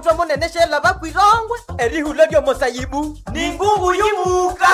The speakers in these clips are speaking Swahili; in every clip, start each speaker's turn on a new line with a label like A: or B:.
A: omuthwe munene shela bakwirongwe erihula lyomosayibu ni ngungu yibuka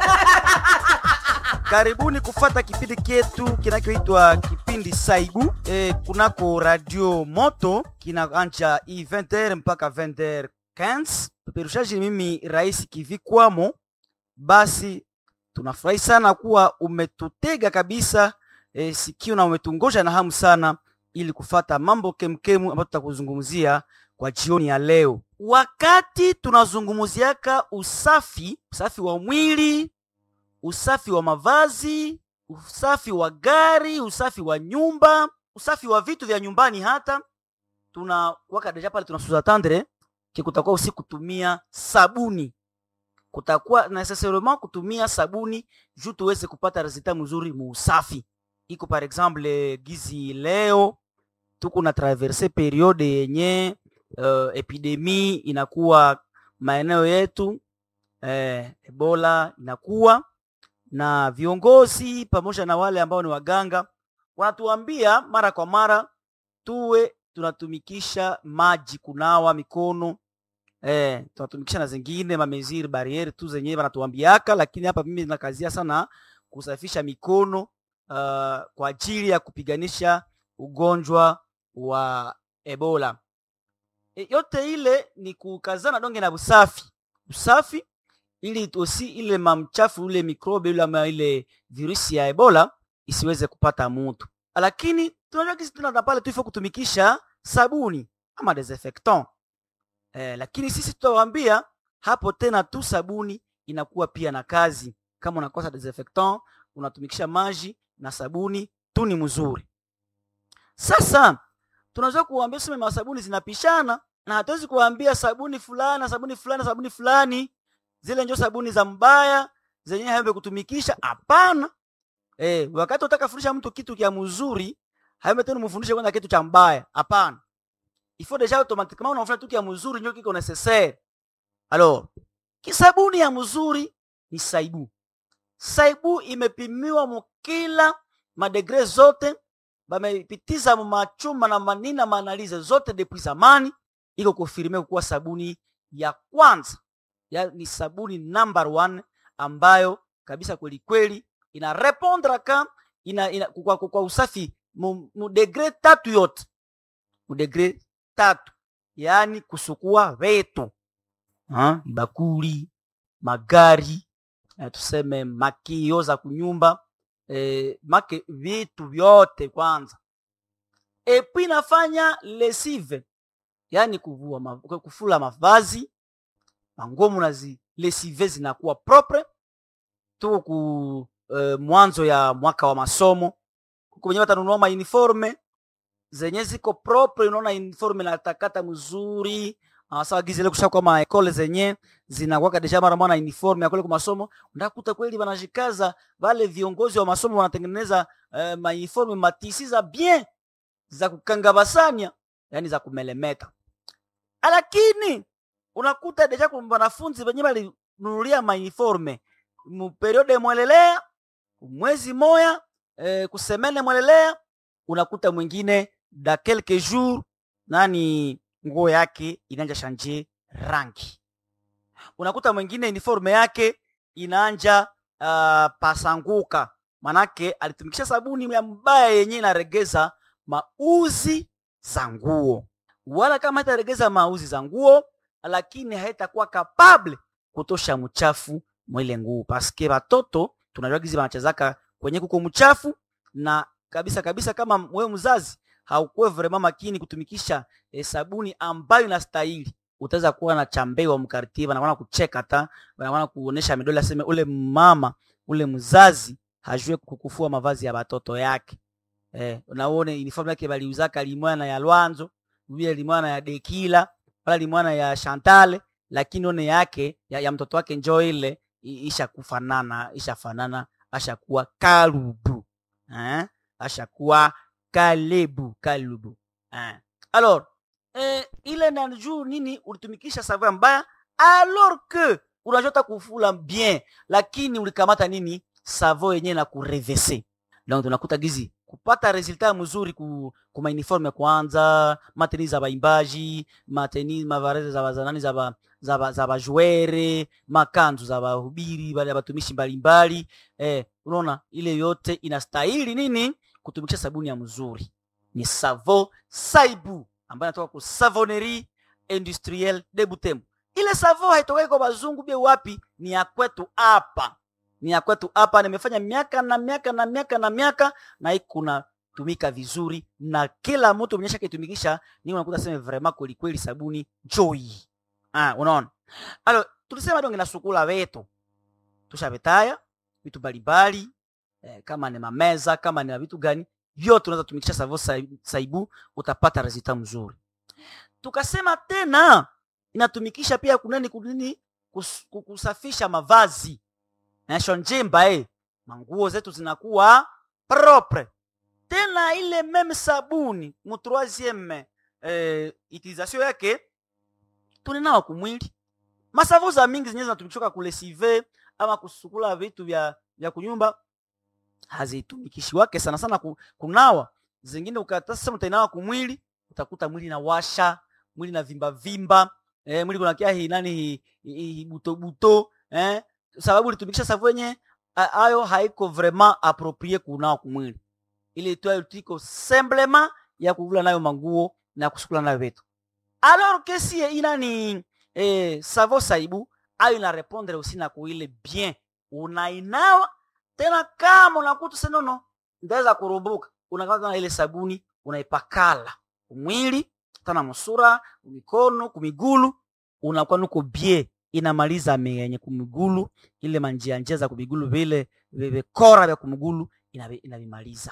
B: Karibuni kufata kipindi kyetu kinachoitwa kipindi Saibu e, kunako Radio Moto kinaanja i 20h mpaka 20h15. Peperushaji mimi Rais Kivikwamo. Basi tunafurahi sana kuwa umetutega kabisa e, sikio na umetungoja na hamu sana ili kufata mambo kemkemu ambayo tutakuzungumzia kwa jioni ya leo. Wakati tunazungumziaka usafi, usafi wa mwili, usafi wa mavazi, usafi wa gari, usafi wa nyumba, usafi wa vitu vya nyumbani, hata tuna waka deja pale tunasuza tandre ki kutakuwa usi kutumia sabuni, kutakuwa necessairement kutumia sabuni juu tuweze kupata resultat mzuri mu usafi. Iko par exemple gizi leo tuko na traverse periode yenye uh, epidemi inakuwa maeneo yetu eh, Ebola inakuwa na viongozi pamoja na wale ambao ni waganga wanatuambia mara kwa mara tuwe tunatumikisha maji kunawa mikono eh, tunatumikisha na zingine mameziri barriere tu zenyewe wanatuambiaka, lakini hapa mimi nakazia sana kusafisha mikono uh, kwa ajili ya kupiganisha ugonjwa wa Ebola. E, yote ile ni kukazana donge na usafi usafi ili osi ile mamchafu ule mikrobe ule ama ile virusi ya Ebola isiweze kupata mtu. Lakini tunajua kisi tuna pale tu ifo kutumikisha sabuni ama desinfectant. Eh, lakini sisi tutawaambia hapo tena tu sabuni inakuwa pia na kazi. Kama unakosa desinfectant, unatumikisha maji na sabuni tu ni mzuri. Sasa tunaweza kuwaambia sema masabuni zinapishana na hatuwezi kuwaambia sabuni fulani sabuni fulani sabuni fulani zile njo sabuni za mbaya zenye haembe kutumikisha. Hapana. Eh, wakati utaka fundisha mtu kitu kia mzuri, haembe tena mfundishe kwanza kitu cha mbaya. Hapana. Il faut déjà automatiquement unafanya kitu kia mzuri njo kiko necessaire. Alors, kisabuni ya mzuri ni saibu. Saibu imepimiwa mukila madegre zote, bamepitiza machuma na manina maanalize zote depuis zamani, iko kufirime kuwa sabuni ya kwanza ya, ni sabuni number one ambayo kabisa kweli kweli ina répondre ka ina, ina kwa, kwa, kwa usafi mu, mu degre tatu yote mu degre tatu, yaani kusukua vetu ha? bakuli magari eh, tuseme makio za kunyumba eh, make vitu vyote kwanza, epi nafanya lesive, yaani kuvua ma, kufula mavazi mangomu na zi lesive zinakuwa propre. Tuko ku uh, mwanzo ya mwaka wa masomo, kuko wenyewe watanunua ma uniforme zenye ziko propre. Unaona uniforme na takata mzuri sawa gizi ile kusha kwa ma ekole zenye zinakuwa deja mara mwana uniforme ya kule kwa masomo, ndakuta kweli wanajikaza wale viongozi wa masomo wanatengeneza uh, ma uniforme matisi za bien za kukanga basanya, yani za kumelemeta, lakini unakuta deja kwa wanafunzi wenye walinunulia mauniforme mu periode mwelelea mwezi moya e, kusemene mwelelea, unakuta mwingine da quelques jours nani nguo yake inaanja shanje rangi, unakuta mwingine uniforme yake inaanja uh, pasanguka, manake alitumikisha sabuni ya mbaya yenye inaregeza mauzi za nguo, wala kama itaregeza mauzi za nguo lakini haitakuwa kapable kutosha mchafu mwile nguo, paske batoto tunajua gizi banachezaka kwenye kuko mchafu na kabisa kabisa. Kama wewe mzazi haukuwe vraiment makini kutumikisha eh, sabuni ambayo inastahili, utaweza kuwa na chambewa mkartie, wanaona kucheka ta, wanaona kuonesha midole, aseme ule mama ule mzazi hajue kukufua mavazi ya batoto yake. Eh, unaone uniform yake baliuzaka limwana ya Lwanzo, vile limwana ya Dekila wala limwana ya Chantal, lakini one yake ya, ya mtoto wake njoo ile isha kufanana isha fanana ashakuwa kalubu eh? ashakuwa kalebu kalubu eh? Alors eh, ile na juu nini ulitumikisha savon mbaya alors que unajota kufula bien, lakini ulikamata nini savon yenyewe na kurevese. Donc tunakuta gizi kupata resultat mzuri ku, ku mauniforme kwanza mateni za baimbaji mateni mavareze za bazanani za ba, za ba, za bajuere makanzu za bahubiri bale batumishi mbalimbali eh, unaona ile yote inastahili nini kutumikisha sabuni ya mzuri ni savo saibu ambayo inatoka ku savonnerie industrielle de Butembo. Ile savo haitokei kwa bazungu bie wapi, ni ya kwetu hapa, ni ya kwetu hapa. Nimefanya miaka na miaka na miaka na miaka na iko na tumika vizuri, na kila mtu mwenye kitumikisha ni unakuta sema vraiment kweli kweli sabuni joy. Ah, unaona alo, tulisema donge na sukula wetu tushabetaya vitu mbalimbali eh, kama ni mameza kama ni vitu gani vyote unaweza tumikisha savo saibu, utapata resultat mzuri. Tukasema tena inatumikisha pia kunani kunini kus, kusafisha mavazi nasho njimba eh, manguo zetu zinakuwa propre. Tena ile meme sabuni mu troisieme eh, utilisation yake tuninawa kumwili masavu za mingi zenyewe zinatumikishwa kulesive ama kusukula vitu vya vya kunyumba hazitumikishi wake sana sana kunawa. Zingine ukatasa utainawa kumwili utakuta mwili na washa mwili na vimba vimba eh, mwili kuna kia hi nani hi, hi, hi buto buto eh, sababu ulitumikisha savu yenye ayo haiko vraiment approprié kunawa kumwili, ile tu tiko simplement ya kuvula nayo manguo na kusukula nayo vitu alors que si inani eh, savo saibu ayo ina répondre aussi na kuile bien unainawa tena kama unakuta senono ndaweza kurubuka unakata na ile sabuni unaipakala kumwili tana musura kumikono kumigulu unakuwa nuko bie inamaliza menye kumigulu ile manjia njia za kumigulu vile vikora vya kumigulu inavimaliza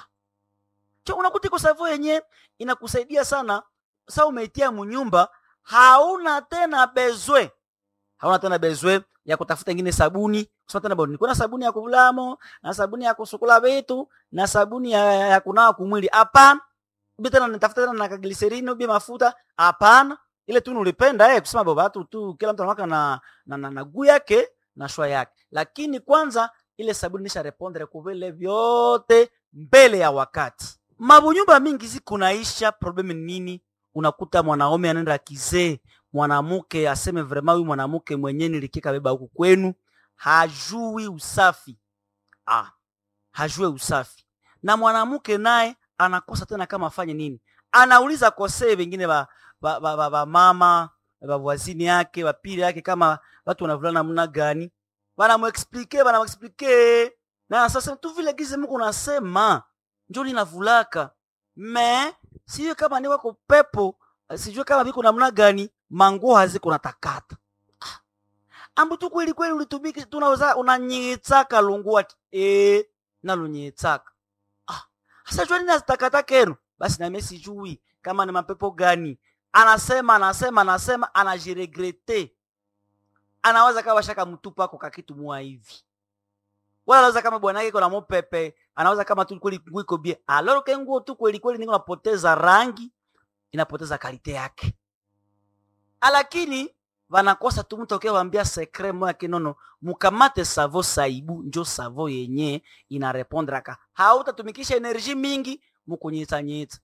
B: cho unakuta iko savo yenye inakusaidia sana sa umeitia munyumba hauna tena bezwe hauna tena bezwe ya kutafuta ingine sabuni kusema tena bwana kuna sabuni ya kuvulamo na sabuni ya kusukula vitu na sabuni ya, ya kunawa kumwili hapana ubi tena nitafuta tena na kagliserini ubi mafuta hapana ile tu nulipenda eh kusema baba tu tu kila mtu anawaka na na, na, na guu yake na shwa yake lakini kwanza ile sabuni nisha repondre kuvile vyote mbele ya wakati mabunyumba mingi zikunaisha problemi nini unakuta mwanaume anaenda kizee mwanamke aseme vraiment huyu mwanamke mwenyewe nilikika beba huku kwenu hajui usafi ah, hajui usafi na mwanamke naye anakosa tena kama afanye nini anauliza kosee wengine ba, ba, ba, ba, ba mama bavwazini yake bapili yake kama watu wanavulana namna gani banamuexplike banamuexplike na sasa tu vile gize Mungu nasema njo linavulaka me sijue kama ni wako pepo sijue kama biko namna gani manguo haziko natakata ah. ambu tu kweli kweli ulitumiki tunaweza unanyitsaka lungu ati eh nalunyitsaka ah sasa jua nini azitakata kenu basi na mimi sijui kama ni mapepo gani anasema anasema anasema anajiregrete anaweza kama shaka mtupa ako kakitu mua hivi wala anaweza kama bwana yake kuna mopepe anaweza kama tu kweli nguo iko bie alors que nguo tu kweli kweli niko napoteza rangi inapoteza kalite yake lakini vanakosa tu mtu akiwaambia sekre moya kinono mukamate savo saibu njo savo yenye inarepondraka hautatumikisha enerji mingi mukunyitsanyitsa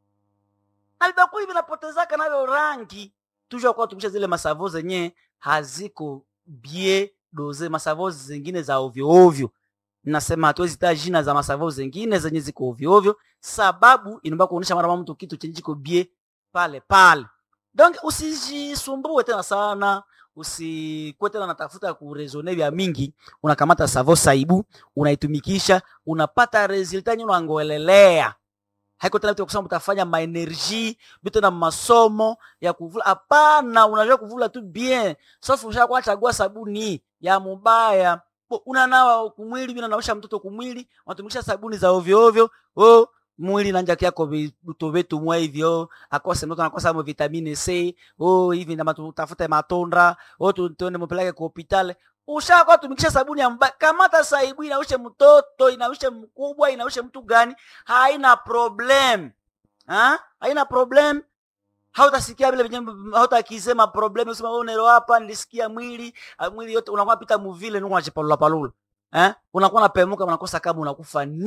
B: na vibakuli vinapotezaka navyo rangi tujua kuwa tumikisha zile masavo zenye haziko bie doze masavo zingine za ovyo ovyo nasema hatuwezi taa jina za masavo zingine zenye ziko ovyo ovyo sababu inaomba kuonesha mara mtu kitu chenye kiko bie pale pale donc usijisumbue tena sana usikuwe tena natafuta kurezone vya mingi unakamata savo saibu unaitumikisha unapata resulta nye unangoelelea haiko tena vitu kusema utafanya maenergie vitu na masomo ya kuvula hapana unajua kuvula tu bien sauf usha kwa chagua sabuni ya mubaya unanawa kumwili unanaosha mtoto kumwili unatumikisha sabuni za ovyo ovyo oh mwili nanja kyako vitu vitu mwa hivyo akose mtoto anakosa mo vitamine C oh hivi na matafute matondra oh tuende mpeleke kwa hospitali ushakuwa tumikisha sabuni ya mbaya kamata saibu inaushe mtoto inaushe mkubwa inaushe mtu gani haina problem ha? haina problem hautasikia vile venye hautakisema problem usema wewe unero hapa nilisikia mwili mwili yote unakuwa pita muvile nuko unachipalula palula eh unakuwa unapemuka unakosa kama unakufa nini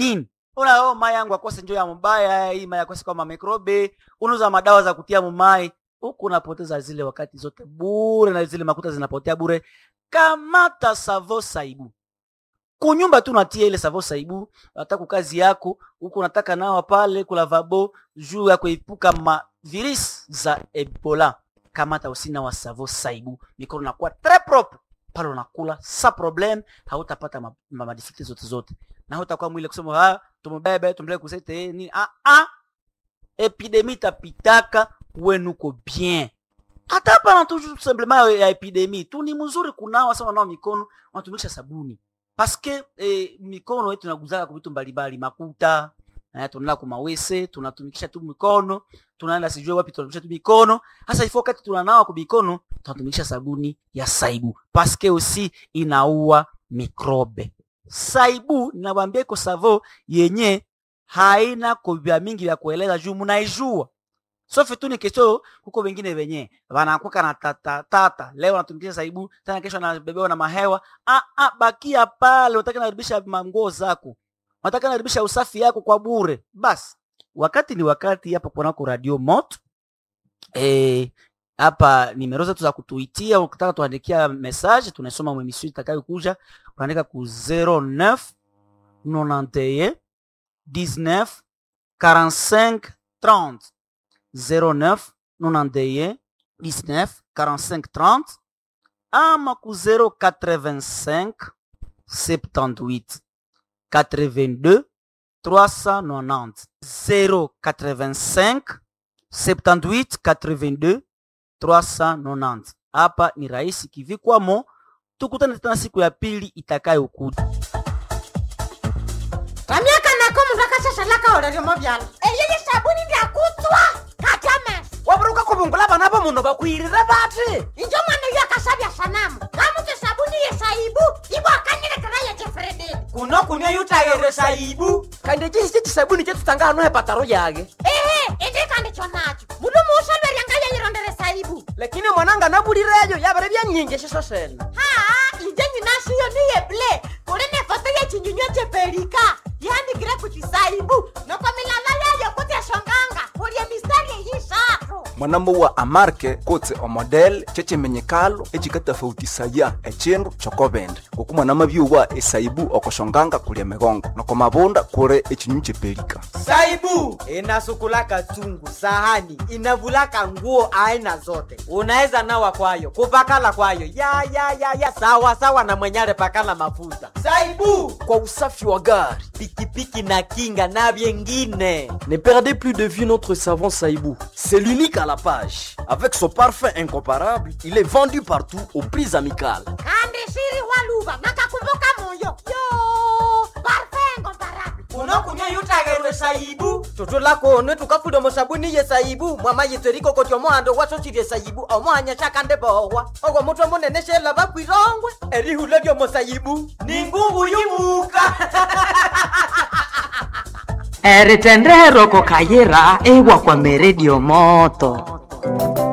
B: una oh, mai yangu akose njo ya mubaya hii mai akose kama mikrobe unauza madawa za kutia mumai huku unapoteza zile wakati zote bure na zile makuta zinapotea bure kamata savo saibu kunyumba tu natia ile savo saibu unataka kazi yako huku unataka nawa pale kulavabo juu ya kuepuka ma virus za ebola kamata usina wa savo saibu mikono nakuwa tres propre pale unakula sa problem hautapata ma, ma, madifikulte zote zote na hautakuwa mwile kusema ah tumubebe tumpeleke kusete eh, nini ah ah epidemi tapitaka wenuko bien hata hapa tu simplement ya epidemi tu ni mzuri kunawa sawa nao mikono unatumisha sabuni paske eh, mikono yetu inaguzaka kwa vitu mbalimbali makuta eh, tunaenda kwa mawese tunatumikisha tu mikono tunaenda sijui wapi tunatumikisha tu mikono hasa ifo wakati tunanawa kwa mikono tunatumikisha sabuni ya saibu paske usi inaua mikrobe saibu ninawambia iko savo yenye haina kovya mingi vya kueleza juu munaijua sofe tu ni kesho huko wengine wenye wanakuka na tata, tata. leo anatumikisha saibu tena kesho anabebewa na mahewa ah, ah, bakia pale unataka naribisha manguo zako unataka naribisha usafi yako kwa bure basi wakati ni wakati hapa kunako radio moto eh, hapa nimero zetu za kutuitia ukitaka tuandikia message tunasoma mwemisio itakayokuja unaandika ku 09 91 19 45 30 09 91 19 45 30 ama ku 085 78 82 390 085 78 82 390 hapa ni rahisi kivikwamo tukutane tena siku ya pili itakayokuja
C: ramyaka nako mundu akashashalaka oreremo vyala eyeye sabuni ndyakutswa kajames
A: waburuka kubungula bana bo muno bakwirire bati
C: injo mwana uyo akasabya sanamu ngamutse sabuni yesaibu ibwakanilekera yejefrededi
A: kuno kunywa yutayere saibu kandi ekihisi kisabuni kyetutanga hano hepataro yage
C: ehe indikandi chonacho mundu muusolwerya yayirondere saibu
A: lakini mwananga nabulireyo yabere byanyingi eshiso sena
C: haa inje nyinashiyo niyeble kuli nefoto yechinyunywa chepelika yandikire kuti saibu noko milala yayo kuti eshonganga kulye mistari eyishatu
D: mwanambo wa amarke kotse omodel chechimenyekalo echikatafautisaya echindu chokobende ngoku mwanama byuwa esaibu okoshonganga kulya migongo noko mabunda kure echinyu chepelika
A: saibu inasukulaka chungu sahani inavulaka nguo aina zote unaweza nawa kwayo kupakala kwayo ya ya ya ya sawa sawa na mwenyale pakala mafuta saibu
E: kwa usafi wa gari.
A: pikipiki na kinga na vyengine
E: Ne perdez plus de vue notre savon Saïbou. C'est l'unique à la page. Avec son parfum incomparable, il est vendu partout aux prix amicales.
C: kandi shiri waluva nakakumbuka moyo yo parfengo barabi
A: unokunywa yutagerwe saibu tutulakone tukafuda musabuni ye saibu mwama yitseriko koti omuhando wasosirye saibu omuhanya shakande bohwa ogwo mutwe munene shela bakwirongwe erihula lyomusaibu ni ngungu yumuka
F: eritendero kokayira ewa kwa meredio moto